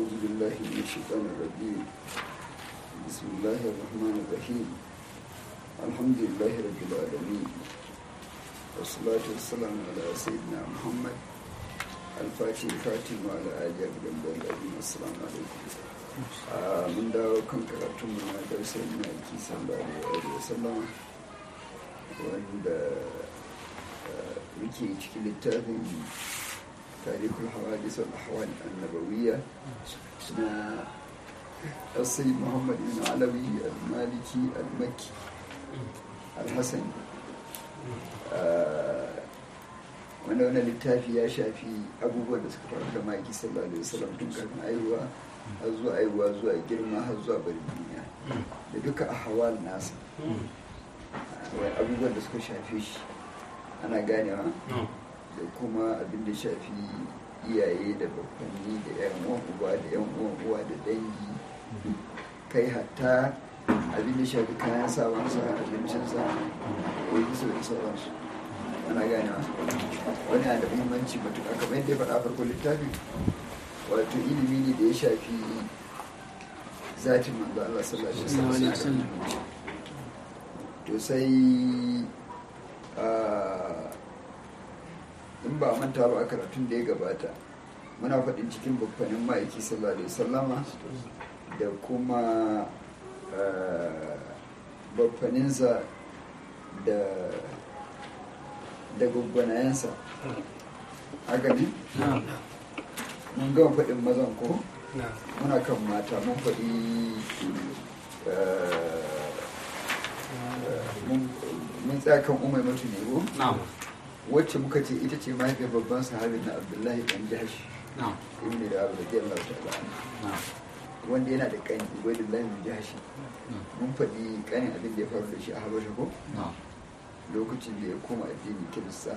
أعوذ بالله من الشيطان الرجيم بسم الله الرحمن الرحيم الحمد لله رب العالمين والصلاة والسلام على سيدنا محمد الفاتح الفاتح وعلى آله أجمعين الأجمعين السلام عليكم من dawo kan karatun mu na darsar maki sallallahu alaihi wasallam wanda muke cikin littafin تاريخ الحوادث والأحوال النبوية اسمها السيد محمد بن علوي المالكي المكي الحسني wanda wani littafi ya shafi abubuwan da suka faru da maki sallallahu alaihi wasallam tun kafin aihuwa har zuwa aihuwa zuwa girma har zuwa bari duniya da duka ahwal nasa abubuwan da suka shafe shi ana ganewa da kuma abin da shafi iyaye da bakwanni da yan uwan uba da yan uwan uwa da dangi kai hatta abin da shafi kayan sawansa abincinsa ko yi su da sauransu ana gane wani da muhimmanci matuƙa kamar yadda ya faɗa farkon littafi wato ilimi ne da ya shafi zatin manzo Allah sallallahu alaihi wasallam to sai in ba manta ba a karatun da ya gabata muna faɗin cikin babbanin ma'aiki sallallahu alaihi wasallama da kuma babbaninsa da da gwaggwanayensa haka ne? mun gama faɗin mazan ko? muna kan mata mun faɗi mun tsaya kan umar mutu ne ko? wacce muka ce ita ce mahaifiyar babban sahabin na abdullahi dan jahash ibn da abu da Allah ta'ala wanda yana da kani ubaidullahi bin jahash mun faɗi kanin abin da ya faru da shi a habasha ko lokacin da ya koma addini kirista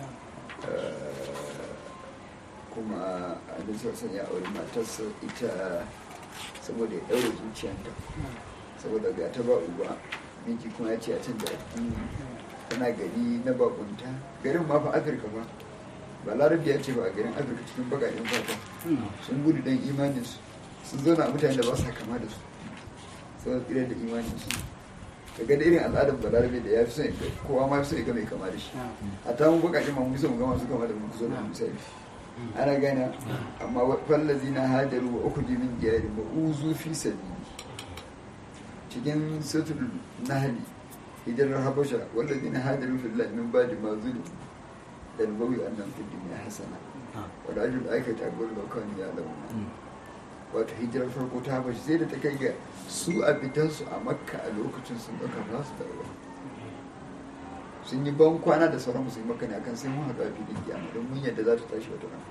kuma abin sassan ya auri matarsa ita saboda ya ɗaure zuciyanta saboda ga ta ba uba miji kuma ya ce a canza addini tana gari na bakunta garin ma fa afirka ba ba larabi ya ce ba a garin afirka cikin bagayen fata sun gudu don imaninsu sun zauna a mutane da ba sa kama da su sau tsira da imaninsu ka ga da irin al'adar ba larabi da ya fi son kowa ma fi son ga mai kama da shi a ta mun bakajen ma musa mu gama su kama da mu zo da misali ana gana amma fallazi na hadaru wa uku jimin jiyari ba uzu fi sabili cikin sutul nahali hijirar habasha wanda zina hadarin fillah min ba da mazulu da nubawi annan fi duniya hasana wadda ajiyar da aka tagar da kan ya launa wato hijirar farko ta habasha sai da ta kai ga su a fitansu a makka a lokacin sun ɗauka ba su dawo sun yi ban kwana da sauran musulmi makka ne akan sai mun haɗu a filin kiyama don mun yadda za ta tashi wata ran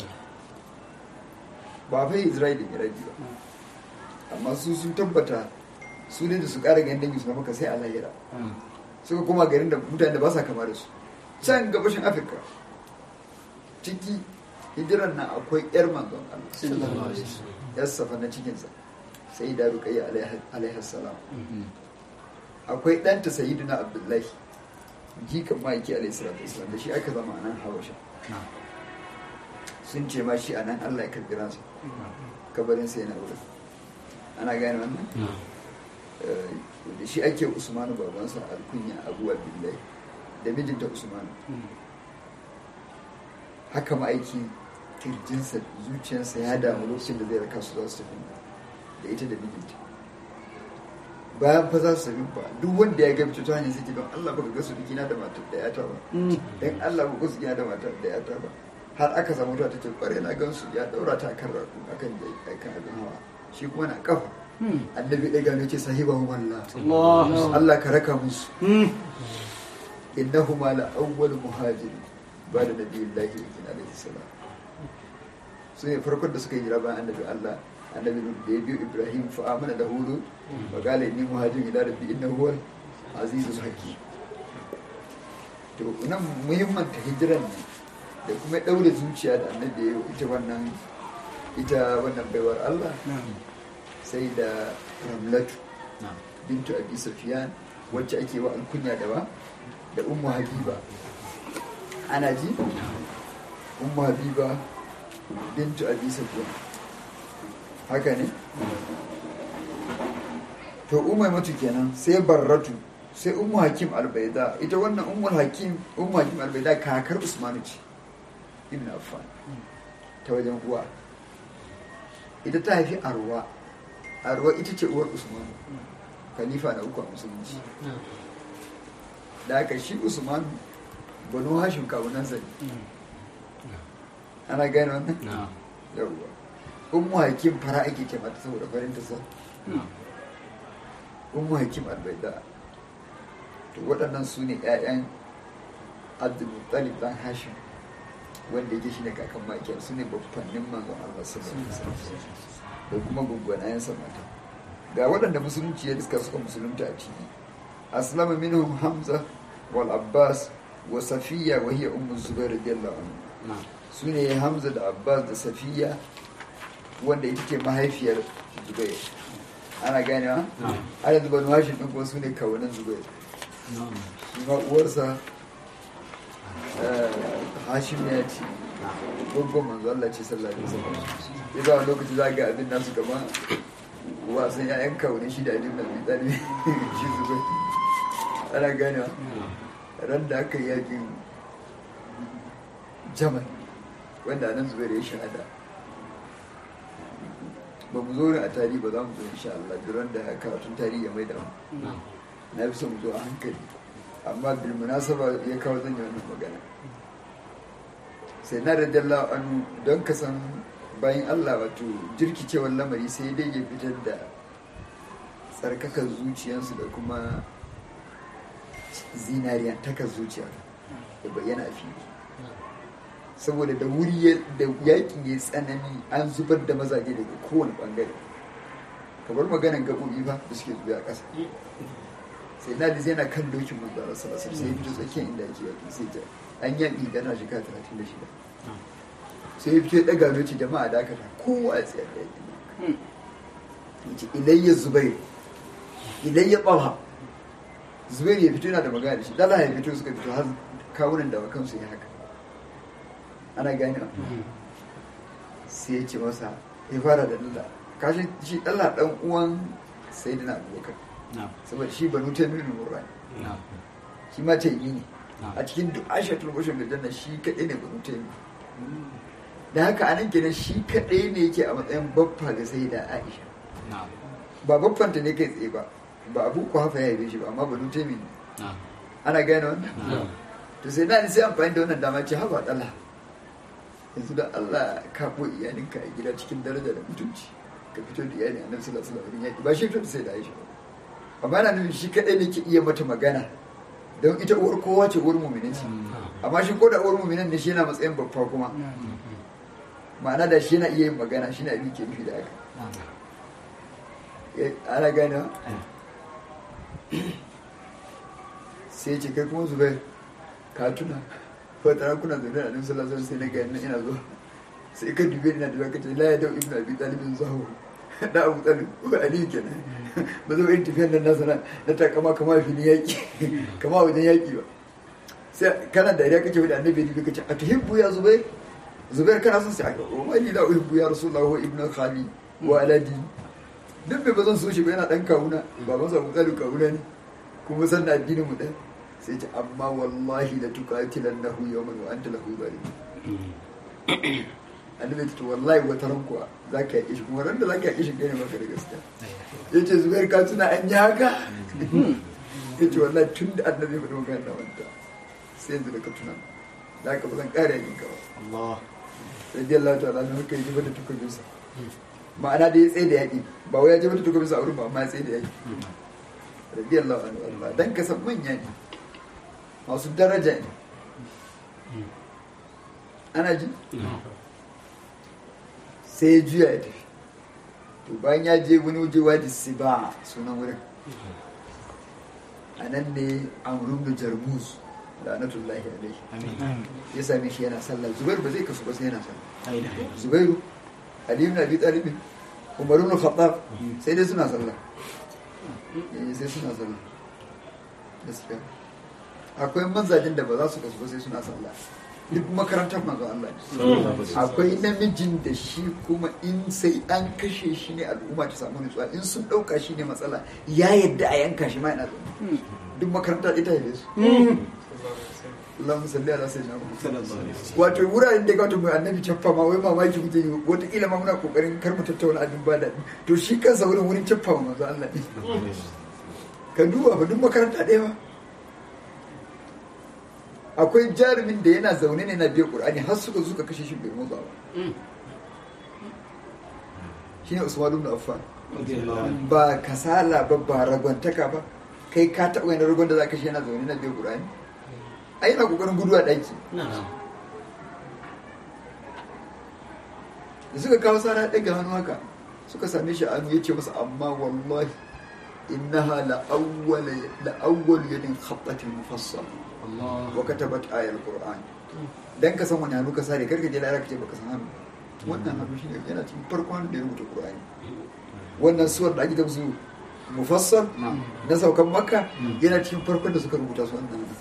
ba fa isra'ila da miraji ba amma su sun tabbata su ne da su ƙara ganin dangi su na maka sai a lahira suka koma garin da mutane da ba sa kama da su can gabashin afirka ciki hijiran nan akwai yar manzon Allah yar safa na cikinsa sai da ruqayya alaihi salam akwai ɗanta sayyidina abdullahi jikan ma'aiki alaihi salatu wasalam da shi aka zama a nan habasha sun ce ma shi a nan Allah ya karbi ransa kabarin sai na wurin ana gane wannan da shi ake usmanu babansa alkunya abu abdullahi da mijinta usmanu haka ma'aiki kirjinsa zuciyarsa ya damu lokacin da zai raka su za su tafi da ita da mijinta bayan fa za su tafi ba duk wanda ya gabi ta hanyar sai don Allah baka gasu dukina da matar da yata ba dan Allah baka gasu dukina da matar da yata ba har aka samu ta ce kware na gansu ya daura ta kan raku akan akan abin hawa shi kuma na kafa annabi ɗaga ne ce sahibahu wallah Allah ka raka musu innahuma la awwal muhajiri ba da nabi Allah yakin alaihi salam su ne farkon da suka yi jira bayan annabi Allah annabi da ya biyo Ibrahim fa amana da hudu wa qala inni muhajirin ila rabbi innahu huwal azizul hakim to nan muhimman ta hijiran ne da kuma daure zuciya da annabi ya ita wannan ita wannan baiwar Allah sai da ramlatu bintu abi safiyan wacce ake wa alkunya da ba da ummu habiba ana ji ummu habiba bintu abi safiyan haka ne to umar mutu kenan sai barratu sai ummu hakim albaida ita wannan ummu hakim ummu hakim albaida kakar usmanu ce ibn affan ta wajen uwa ita ta haifi arwa arwa ita ce uwar usmanu khalifa na uku a musulunci da aka shi usmanu banu hashim kawunan zane ana gane wannan yawwa ummu hakim fara ake ce mata saboda farin ta sa ummu hakim albaida to waɗannan su ne 'ya'yan abdulmuttalib dan hashim wanda yake shine kakan makiyar su ne babbannin manzon Allah sallallahu alaihi da kuma gwaggwanayen mata ga waɗanda musulunci ya diska suka musulunta a ciki aslama minhum hamza wal abbas wa safiya wa hiya ummu zubair radiyallahu anhu su ne hamza da abbas da safiya wanda ita ce mahaifiyar zubair ana ganewa a yanzu banu hashim ɗin kuma su ne kawunan zubair shi ma uwarsa hashim ya ce gwaggon manzo Allah ce sallallahu alaihi wasallam ya za wani lokaci za ga abin nasu gama wasan ya'yan kawunan shi da alim na mai tsari shi zubair ana ganewa ran da aka yi yakin jamal wanda nan zubair ya shahada ba mu zo a tarihi ba za mu zo insha Allah duran da karatun tarihi ya mai da mu na fi son mu zo a hankali amma bil munasaba ya kawo zan yi wannan magana sai na da dalla anu don ka san bayan Allah wato jirkicewar lamari sai dai ya fitar da tsarkakar zuciyarsu da kuma zinariya takar zuciya da bayyana a fili saboda da wuri da yakin ya tsanani an zubar da mazaje daga kowane bangare kamar maganan gabobi ba da suke zuwa ƙasa sai na zai na kan dokin manzara salasar sai ya fito tsakiyar inda yake yaki sai ta an yaƙi gana shekara talatin da shida sai ya fito ya ɗaga doki jama'a dakata kowa ya tsayar da yaki ya ce ilayya zubair ilayya ɓalha zubair ya fito yana da magana da shi dala ya fito suka fito har kawunan da kansu ya haka ana gani sai ya ce masa ya fara da dalla kashin shi dalla dan uwan sai da na abubakar saboda shi banu ta nuna murrani shi ma ta yi ne a cikin duk ashatul bashar da janna shi kaɗai ne banu ta yi da haka anan kenan shi kaɗai ne yake a matsayin baffa ga sai da aisha ba baffanta ne kai tsaye ba ba abu ku hafa ya yi shi ba amma banu ta yi ne ana gane wannan to sai na sai amfani da wannan dama ce haba dala yanzu da Allah ka bo iyalinka a gida cikin daraja da mutunci ka fito da iyali a nan sallallahu alaihi wasallam yaki ba shi fito sai da Aisha amma na nufin shi kadai ne ke iya mata magana don ita uwar kowa ce uwar mu'minin ce amma shi ko da uwar mu'minin ne shi yana matsayin babba kuma ma'ana da shi yana iya yin magana shi na abin ke nufi da haka ana gane sai ce kai kuma zubair ka tuna wata ran kuna zaune a nan sallallahu alaihi sai na ga ina ina zo sai ka dube ina da kace la ya dau ibnu abi talib zahu da abu talib ko ali kenan ba zo irin tafiyar nan nasa na ta kama kama fili yaki kama wajen yaki ba sai kana da ya kace da annabi ne kace a tuhibbu ya zubair zubair kana son sai aka o mali la uhibbu ya rasulullahi wa ibnu khali wa aladi duk bai ba zan so shi ba yana dan kawuna baban sa abu talib kawuna ne kuma san da addinin mu ɗaya sai ce amma wallahi la tuqatilan lahu yawman wa anta lahu zalim annabi ta wallahi wata ran kuwa zaka yi shi kuma ran da zaka yi shi kai ne maka da gaskiya yace zubair ka tuna an yi haka yace wallahi tun da annabi ya magana da wanta sai yanzu da ka tuna da ka ba zan ƙara yin ka ba Allah radiyallahu ta'ala na haka yi da tukubinsa ma'ana da ya tsaye da yaƙi ba wai ya ji mata tukubinsa a wurin ba amma ya tsaye da yaƙi radiyallahu anhu Allah dan ka san manya ne masu daraja ne ana ji sai ya juya ya tafi to bayan ya je wani waje wadi siba sunan wurin a nan ne amrun da jarmus la'anatullahi alaihi ya same shi yana sallah zubairu ba zai kasu ba sai yana sallah zubairu ali ibn abi talib umar ibn khattab sai dai suna sallah sai suna sallah gaskiya akwai manzajin da ba za su kasu ba sai suna sallah duk makarantar manzo Allah ne akwai namijin da shi kuma in sai an kashe shi ne al'umma ta samu nutsuwa in sun ɗauka shi ne matsala ya yadda a yanka shi ma yana zaune duk makaranta ita ya su Allahumma salli ala sayyidina Muhammad wato wuraren da gato mai annabi caffa ma wai mamaki muke yi wataƙila ma muna kokarin kar mu tattauna abin ba daɗi to shi kansa wurin wurin caffa ma manzo Allah ne ka duba fa duk makaranta ɗaya ba akwai jarumin da yana zaune ne na biya ƙur'ani har suka suka kashe shi bai motsa ba shine Usman ibn Affan ba kasala ba ba ragwantaka ba kai ka taɓa yana ragon da za ka shi yana zaune na biya ƙur'ani ai yana kokarin gudu a ɗaki da suka kawo sara ɗaga hannu haka suka same shi a hannu ya ce masa amma wallahi innaha la'awwal la'awwal yadin khattatin mufassal wa katabat ayal qur'an dan ka san wani hannu ka sare karka je lara ka ce baka san hannu wannan hannu shine yana cikin farkon da ya rubuta qur'ani wannan suwar da ake da su mufassal na saukan makka yana cikin farkon da suka rubuta su wannan hannu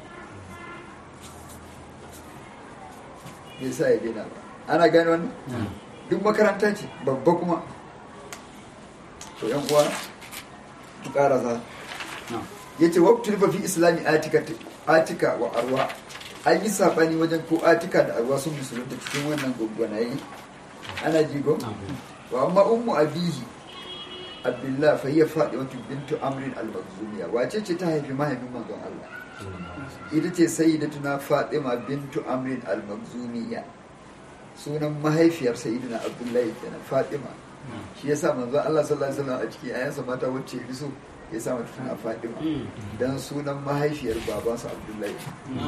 me yasa ya daina ba ana gane wannan duk makaranta ce babba kuma to yan uwa mu karasa ya ce waktu rufa fi islami atika wa arwa an yi saɓani wajen ko atika da arwa sun musulunta cikin wannan gwaggwanaye ana jigo wa amma ummu abihi abdullah fa hiya fatimatu bintu amrin al-makhzumiya wace ce ta haifi mahaifin manzon Allah ita ce sayyidatuna fatima bintu amrin al-makhzumiya sunan mahaifiyar sayyidina abdullahi kenan fatima shi yasa manzon Allah sallallahu alaihi wasallam a cikin ayansa mata wacce ya so ya sa mata tana fatima dan sunan mahaifiyar babansa abdullahi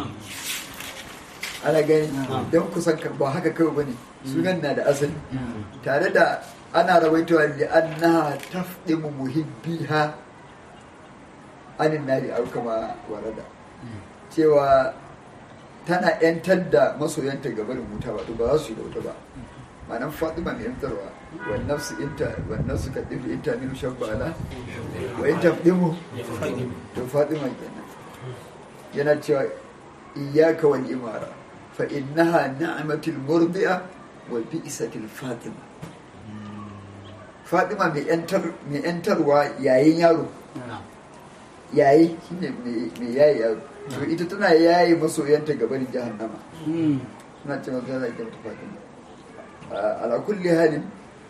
ana gani don kusan ba haka kawai bane sunan na da asali tare da ana rawaitowa li annaha tafdimu muhibbiha anin nari au kama warada cewa tana yantar da masoyanta ga barin wuta wato ba za su yi da wuta ba ma'anan fatima mai yantarwa wannan su inta wannan su ka ɗifi inta min shabbala wa in tafdimu to fatima kenan yana cewa iyyaka wal imara fa innaha ni'matul murdi'a wa bi'satil fatima fatima mai yantar mai yantarwa yayin yaro yayi shine mai yayi yaro to ita tana yayi masoyanta gaban jahannama suna ce mata yana kyauta fatima ala kulli halin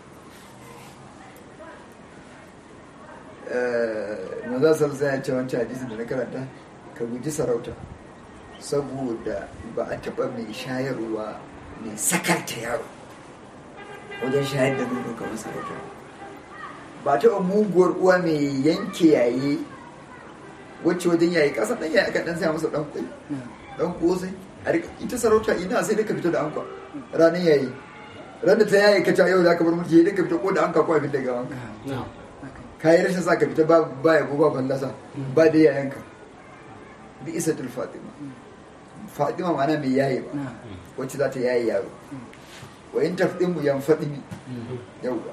maza salsa ya ce wancan hadisin da na karanta ka guji sarauta saboda ba a taɓa mai shayarwa mai sakarta yaro wajen shayar da nono kamar sarauta ba a taɓa muguwar uwa mai yanke yaye wacce wajen yayi ƙasa ɗan yayi aka ɗan saya masa ɗan kwai ɗan ƙosai ita sarauta ina sai dai ka fito da ankwa ranar yayi ran da ta yayi ka yau za ka bar mulki dai ka fito ko da anka ko abin daga wanka ka yi rashin sa ka fita ba ya ko ba fallasa ba da yayanka bi isatul fatima fatima ma'ana mai yayi ba wacce za ta yayi yaro wa in tafdin mu yan fadimi yauwa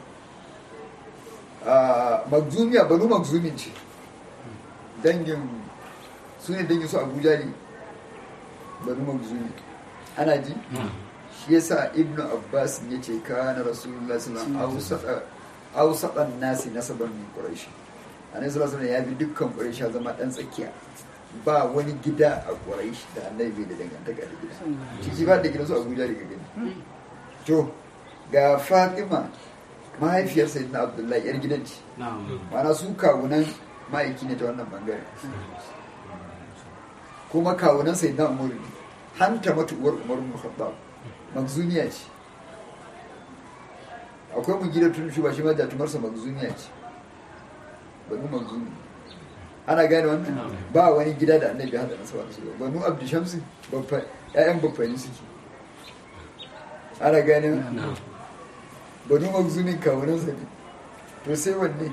magzumiya banu magzumin ce dangin su ne dangin su abuja ne banu magzumi ana ji shi yasa ibnu abbas ya ce kana rasulullah sallallahu alaihi wasallam awsatan nasi nasaban min quraish annabi sallallahu alaihi ya bi dukkan quraish zama dan tsakiya ba wani gida a quraish da annabi da dangantaka da gida ciki ba da gidansu abuja daga gani to ga fatima mahaifiyar sayyidina abdullahi yar gidan ce ma'ana su kawunan ma'aiki ne ta wannan bangare kuma kawunan sayyidina umar ne hanta matuwar umar muhabbab magzuniya ce akwai mu gida tun ba shi ma jatumarsa magzuniya ce banu magzuni ana gane wannan ba wani gida da annabi hada nasaba da su banu abdu shamsi babba ƴaƴan babbani suke ana gane banu magzuni kawunan sa ne to sai wanne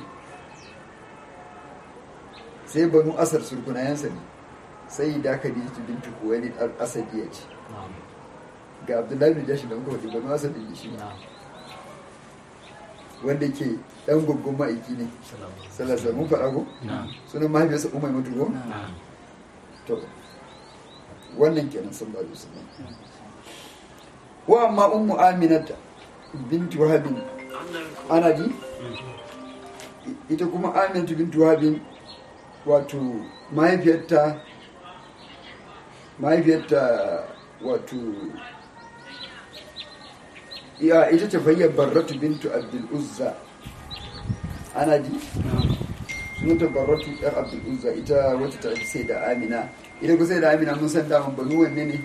sai banu asar surkunayensa ne sai da khadijatu bintu kuwailid al-asadiyya ce ga abdullahi bin jashi da muka faɗi banu asad da shi wanda ke ɗan guggun ma'aiki ne salasa mun faɗa ko sunan mahaifiyarsa umar mutu ko to wannan kenan sallallahu alaihi wasallam wa amma ummu aminata bintu wahabin ana ji ita kuma aminatu bintu wahabin wato mahaifiyarta mahaifiyarta wato ya ita ce fayyar barratu bintu abdul uzza ana ji sunanta barratu yar abdul uzza ita wata ta sai da amina ita ku sai da amina mun san daman banu wanne ne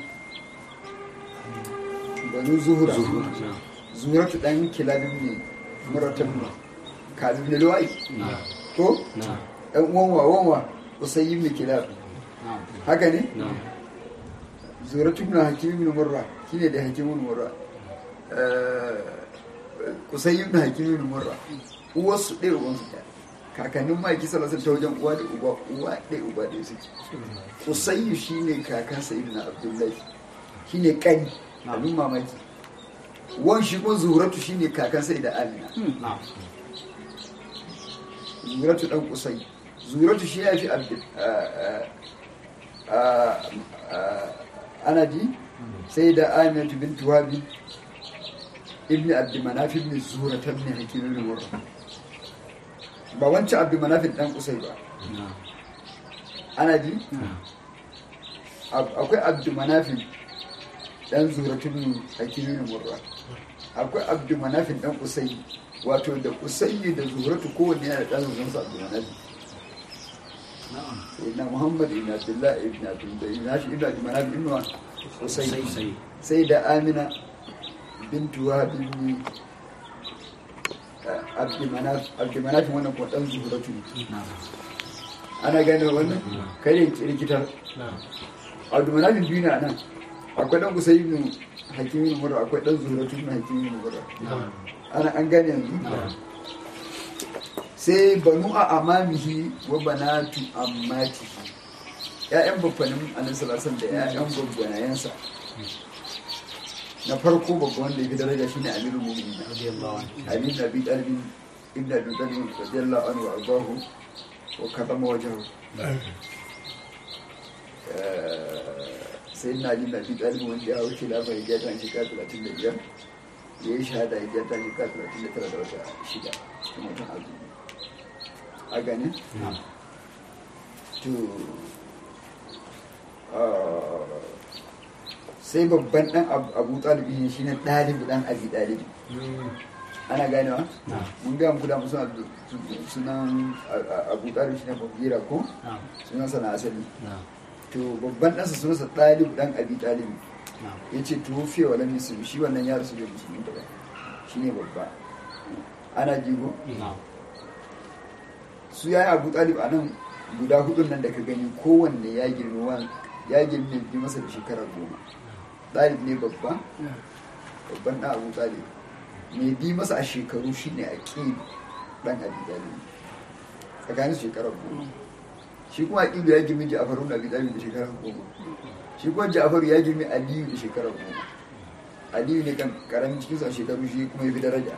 banu zuhura zuhuratu dan kilabin ne muratab kazim ne lawai ko dan uwan wa wanwa usayyi ibn kilab haka ne zuhuratu ibn hakim ibn murra shine da hakim ibn murra usayyi ibn hakim ibn murra uwarsu ɗaya uwansu ɗaya kakannin maki salasar ta wajen uwa da uba uwa ɗaya uba ɗaya suke usayyu shine kakan sayyid na abdullahi shine kani abin mamaki wan shi ko zuratu shine kakan sai da amina zuratu dan kusai zuratu shi ya fi abdul ana ji sai da amina bintu wabi ibn abdul manaf ibn zura ta ibn hakim ibn murra ba wancan abdul manaf dan kusai ba ana ji akwai abdul manaf dan zuratu ibn hakim ibn murra akwai abdul manaf dan kusai wato da kusai da zuratu kowanne yana da dan zuratu abdul manaf sayyidina muhammad ibn abdullah ibn abdullah ibn hashim ibn abdul manaf ibn kusai sai da amina bintu wahab ibn abdulmanafin wannan kuma dan zuhuratu ana gane wannan kai ne kirkitar abdulmanafin biyu ne a nan akwai dan kusa ibn hakimin murra akwai dan zuhuratu ibn hakimin murra ana an gane yanzu sai banu a amamihi wa banatu ammatihi ya'yan babbanin annabi sallallahu da ya'yan babbanayensa na farko babban wanda ya fi daraja shine amirul mu'minin ali bin abi talib ibn abi talib radiyallahu anhu wa ardahu wa kadama wajhahu sai na ali bin abi talib wanda ya wuce lafa ya jata shekara talatin da biyar ya yi shahada ya jata shekara talatin da tara da wata shida cikin watan azumi a gane to sai babban dan abu talibi ne shine ɗalibi dan abi ɗalibi ana ganewa mun ga muku da musu sunan abu talibi shine babira ko sunan sana asali to babban ɗansa sunansa ɗalibi dan abi ɗalibi ya ce tuwofiye wa lam yusuf shi wannan ya rasu bai musulmi ba shi ne babba ana jigo su ya yi abu talib a nan guda hudun nan da ka gani kowanne ya girma ya girme bi masa da shekara goma ɗalib ne babba babban ɗan abu talib mai bi masa a shekaru shine a ƙi ɗan abi talib tsakanin shekara goma shi kuma aƙilu ya girmi ja'faru da abi talib da shekara goma shi kuma ja'faru ya girmi aliyu da shekara goma aliyu ne kan karamin cikin sa shekaru shi kuma ya fi daraja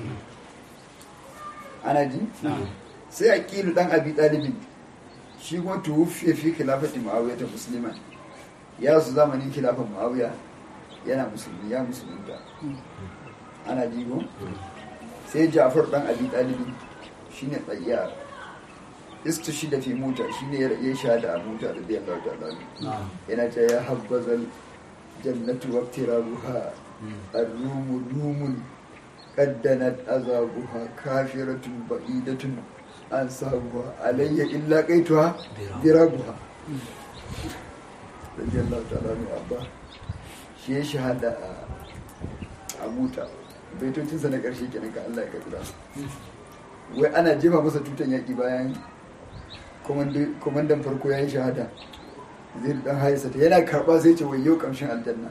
ana ji sai aƙilu ɗan abi talibin shi kuma tuwufiya fi khilafati muawiya ta musulman ya su zamanin khilafan muawiya yana musulmi ya musulunta ana jigo sai jafar dan abi talibi shine tsayyar istu shi da fi mota shine ya shahada a mota da biyan lauta da yana ta ya habbazal jannatu wa tirabuha ar-rumu lumun qaddanat azabuha kafiratun ba'idatun an sabuwa alayya illa kaituwa birabuha radiyallahu ta'ala mai abba shi ya shahada a muta baitocinsa na ƙarshe kenan ka Allah ya kaɗura wai ana jefa masa tutan yaƙi bayan komandan farko ya yi shahada zai dan haisa ta yana karɓa sai ce wai yau ƙamshin aljanna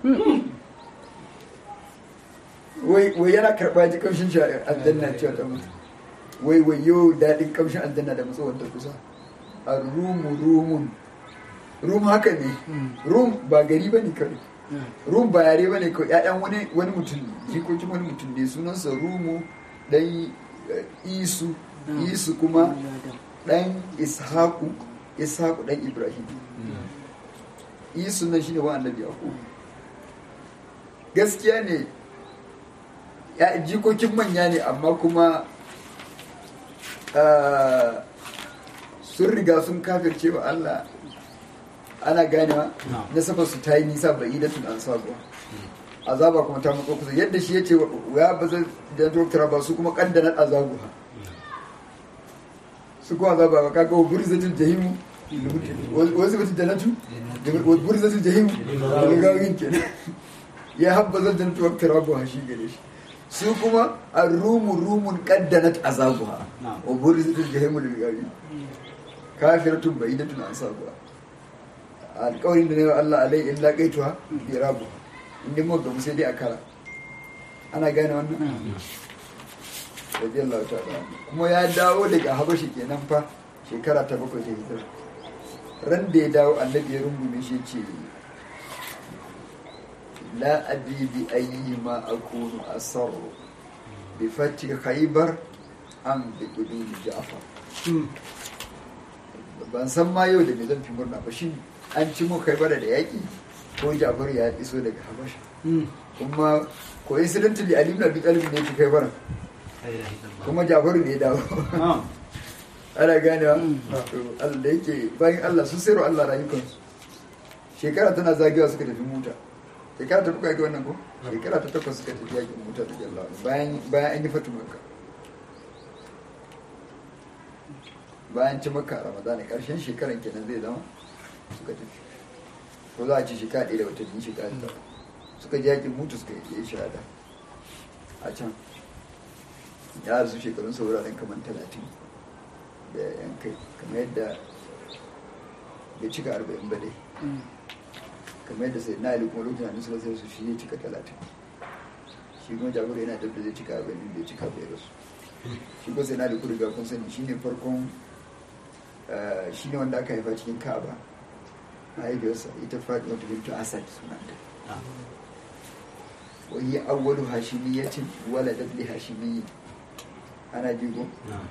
wai yana karɓa ji ƙamshin aljanna cewa ta mutu wai wayo daɗin ƙamshin aljanna da matsawar ta kusa a rumu rumun rum haka ne rum ba gari ba ne kawai rum ba yare ba ne kawai ƴaƴan wani wani mutum ne jikokin wani mutum ne sunansa rumu dan isu isu kuma dan ishaku ishaku dan ibrahim yi sunan shi ne wa annabi yaqub gaskiya ne ya jikokin manya ne amma kuma ah, sun riga sun kafirce wa Allah ana ganewa nasabar su ta yi nisa bai yi da tun an sabuwa azaba kuma ta matso kusa yadda shi ya ce ya ba zai da doktora ba su kuma kandanar azabu ha su kuma azaba ba kaga wa burzatul jahimu wasu mutum jannatu wa burzatul jahimu da gawin kenan ya habba zan jannatu wa tarabu ha shi gare shi su kuma ar-rumu rumun qaddanat azabuha wa burzatul jahimu lil gawin kafiratun bayidatun an sabuwa alƙawarin da ne wa Allah alai illa qaituha bi rabu inda mu ga sai dai a kara ana gane wannan radiyallahu ta'ala kuma ya dawo daga habashi kenan fa shekara ta bakwai ta hijira ran da ya dawo annabi ya rungume shi ce la adri bi ayyi ma akunu asarru bi fati khaybar am bi qudumi ja'far ban san ma yau da me zan fi murna ba shi an ci mu khaybar da yaki ko Ja'far ya iso daga habasha kuma coincidentally Ali ibn Abi Talib ne ya fi khaybar kuma Ja'far ne ya dawo ana ganewa to Allah da yake bayan Allah sun sayarwa Allah rayukansu shekara tana zagewa suka tafi mota shekara ta kuka yi wannan ko shekara ta takwas suka tafi yakin mota ta jalla bayan bayan an yi fatu makka bayan ci makka a ramadana karshen shekaran kenan zai zama suka tafi ko za a ci shekara ɗaya da watanni shekara ta suka ji yakin mutu suka yi shahada a can ya rasu shekarun sauraren kamar talatin da yan kai kamar yadda bai cika arba'in ba dai kamar yadda sai na ali kuma lokacin hannun suka sai su shi ya cika talatin shi kuma jagoro yana dabda zai cika arba'in bai cika bai rasu shi kuma sai na ali kuriga kun sani shi ne farkon shi ne wanda aka haifa cikin ka'aba mahaifiyarsa ita faɗi wata bintu asad sunanta wani awwalu hashimiyyatin waladat li hashimiyyi ana jigo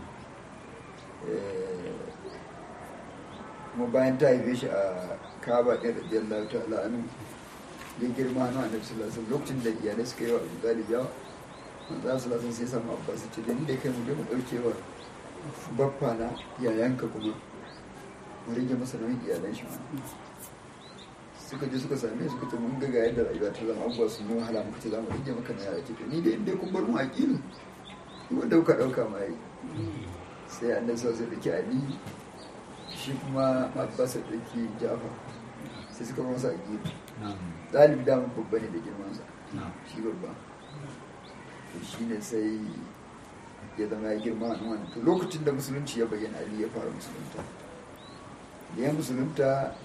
kuma bayan ta haife shi a kaba ɗin radiyallahu ta'ala anu ya girma hannu a nabi sallallahu lokacin da iyalai suka yi wa abu talib yawa manzo sallallahu sai samu abbas ce da ni da kai mu je mu ɗauke wa baffa na yayanka kuma mu rage masa nauyin iyalan shi ma suka je suka same suka ce mun ga ga yadda rayuwa ta zama abubuwa sun yi wahala muka ce za mu rage maka na yara ce ni da inda kun bar mu aƙilu wanda kuka ɗauka ma yi sai annabi sau sai dake ali shi kuma abbas da ke jafa sai suka masa a gefe ɗalibi damar babba ne da girmansa shi babba to shi ne sai ya zama ya girma a wani to lokacin da musulunci ya bayyana ali ya fara musulunta da ya musulunta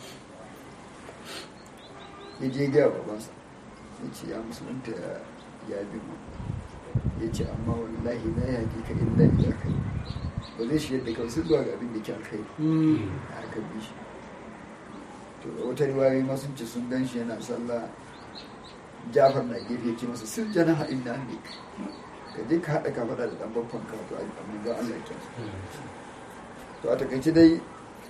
ya je gaya babansa ya ce ya musulunta ya bi mu ya ce amma wallahi na yaƙi ka illa ila kai ba zai shi yadda kawai sai zuwa ga abin da ke alkai a harkar bishi to da wata riwayoyi ma sun ce sun gan shi yana sallah jafar na gefe ce masa sun jana haɗin na ne ka je ka haɗa ka faɗa da ɗan babban ka to a ga Allah ya kyansu to a takaice dai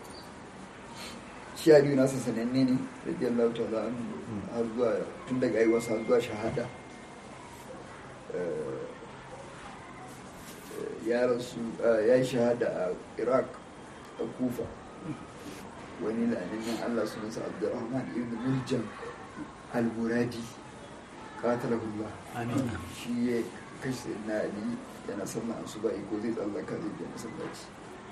shi aliyu nasa sananne ne radiyallahu ta'ala har zuwa tun daga aiwarsa har zuwa shahada ya rasu ya yi shahada a iraq a kufa wani la'anin allah sunansa abdurrahman ibn muljam al-muradi qatalahullah shi ya kashe na ali yana sallan su ba ko zai tsallaka zai biya masallaci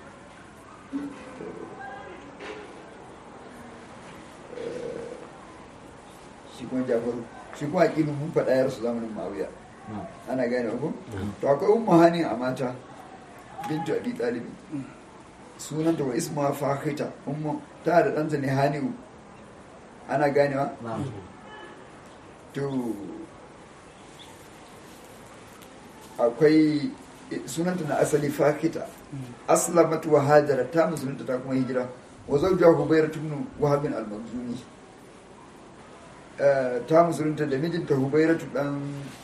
shi kuma jafaru shi kuma aƙilu mun faɗa yar su zamanin ma'auya ana gane ku to akwai ummu hani a mata bintu abi talibi sunanta wa isma fahita ummu ta da ɗanta ne hani'u ana ganewa to akwai sunanta na asali fahita aslamat wa hajara ta musulunta ta kuma hijira wa zawjaha hubayra ibn wahab al-makhzumi ta musulunta da mijinta hubayra dan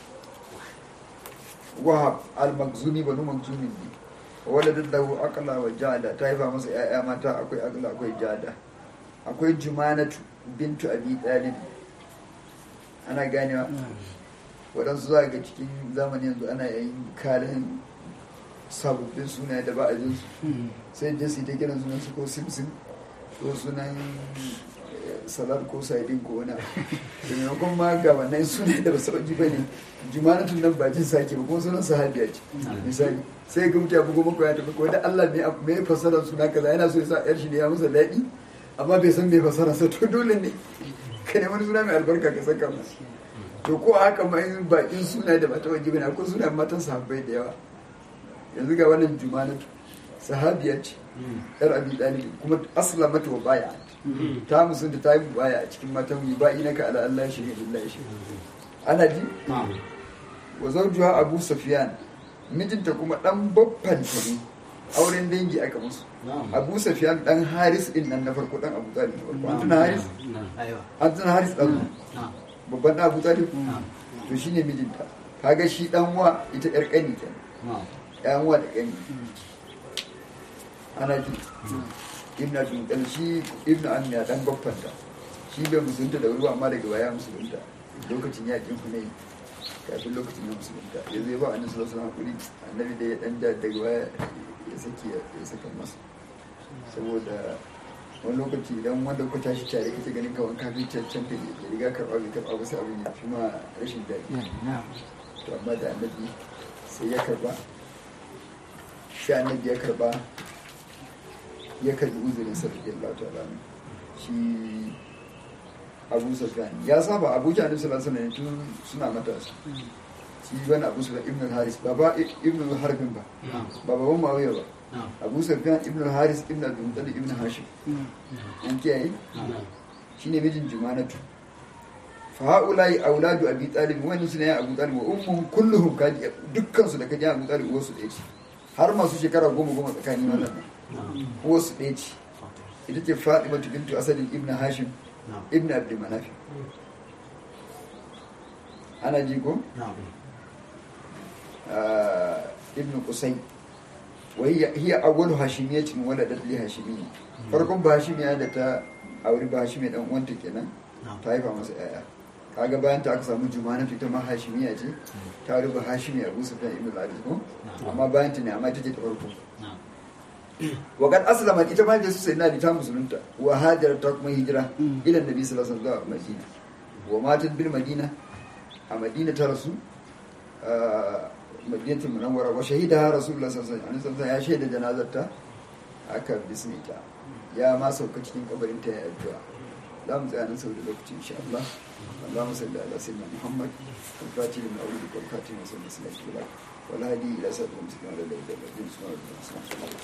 wahab al-makhzumi banu makhzumin ne waladat lahu aqla wa jada ta haifa masa yaya mata akwai aqla akwai jada akwai jumanatu bintu abi talib ana ganewa waɗansu za ga cikin zamani yanzu ana yin kalin sababbin suna da ba a jin su sai da su ta kiran sunan su ko simsim ko sunan salar ko saidin ko wani da maimakon ma ga wannan suna da basu ɗauki ba ne jumanatun nan ba jin sake ba kuma sunan sahabiya ce misali sai ga mutu ya bugo maka ya tafi ko da Allah me me fasara suna kaza yana so ya sa yar shi ne ya masa daɗi amma bai san me fasara sa to dole ne ka nemi wani suna mai albarka ka saka masa to ko haka ma in bakin suna da mata wajibi na ko suna matan sahabbai da yawa yanzu ga wannan jumanatu sahabiya ce yar abi dalib kuma aslamatu wa baya ta musunta ta yi baya a cikin matan yi ba'i naka ala Allah shi ne billahi shi ana ji wa zawjuha abu sufyan mijinta kuma dan babban ta ne auren dangi aka musu abu sufyan dan haris din nan na farko dan abu talib an tuna haris an tuna haris dan babban abu talib to shine mijinta kaga shi dan wa ita yar kani kenan yan wa da kani ana ji ibn abdul shi ibn amiya dan baffanta shi bai musulunta da ruwa amma daga baya musulunta lokacin yakin hunayi kafin lokacin na musulunta ya zai ba annabi sallallahu alaihi wasallam annabi da ya dan da daga baya ya saki ya saka masa saboda wani lokaci idan wanda ku tashi tare kake ganin kawan kafin cancan ka ya riga karɓa bai karɓa ba sai abin ya fi ma rashin daɗi to amma da annabi sai ya karɓa sai annabi ya karɓa ya karɓi uzurin sa da Allah ta'ala shi Abu Sufyan ya saba Abu Jahal sallallahu alaihi tun suna matasa shi bane Abu Sufyan ibn al-Haris baba ibn al-Harbin ba ba baban Muawiya ba Abu Sufyan ibn al-Haris ibn Abdul Muttalib ibn Hashim an kiyaye shine mijin Jumanatu fa haulai auladu Abi Talib wani suna ya Abu Talib wa ummuhum kulluhum kaji dukkan su da kaji Abu Talib wasu ɗaya ce har masu shekara goma goma tsakanin wannan wasu ɗaya ce ita ce Fatima bintu Asadin ibn Hashim ibn Abdul Manaf ana ji ko ibn Qusay wa hiya awwalu hashimiyatin waladat li hashimiyya farkon ba hashimiya da ta auri ba hashimiya dan uwanta kenan ta haifa masa yaya kaga bayan ta aka samu jumana ita ma hashimiya ce ta auri ba hashimiya Abu Sufyan ibn al-Harith ko amma bayan ta ne amma ita ce ta farko wa kad aslamat ita ma su sai na ta musulunta wa hajar ta kuma hijira ila nabi sallallahu alaihi wasallam madina wa matat bil madina a madina ta rasu madinatul munawwara wa shahida rasulullah sallallahu alaihi wasallam ya shaida janazarta aka bismita ya ma sauka cikin kabarin ta ya addu'a za mu tsaya nan sau da lokaci insha Allah اللهم صل على سيدنا محمد الفاتح لما أولد والخاتم وصلى الله عليه وسلم والهادي إلى سبيل المسلمين على الذين سبحانه وتعالى